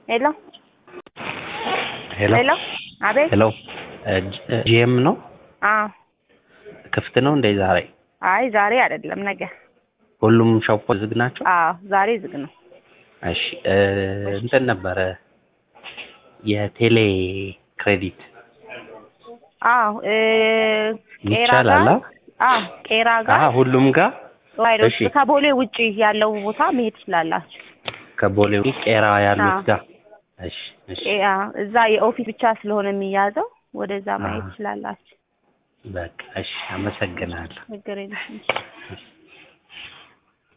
ሄሎ ሄሎ ሄሎ አቤት ሄሎ ጂኤም ነው አዎ ክፍት ነው እንደ ዛሬ አይ ዛሬ አይደለም ነገ ሁሉም ሾፖች ዝግ ናቸው አዎ ዛሬ ዝግ ነው እሺ እ እንትን ነበረ የቴሌ ክሬዲት አዎ እ ቄራ ይቻላል ጋር አ? አዎ ቄራ አ ጋር ሁሉም ጋር ራይዶች እሺ። ከቦሌ ውጪ ያለው ቦታ መሄድ ትችላላችሁ ከቦሌ ቄራ ያሉት አዎ። ጋር እሺ እሺ ቄራ እዛ የኦፊስ ብቻ ስለሆነ የሚያዘው ወደዛ ማየት አዎ። ትችላላችሁ በቃ እሺ አመሰግናለሁ ችግር የለም እሺ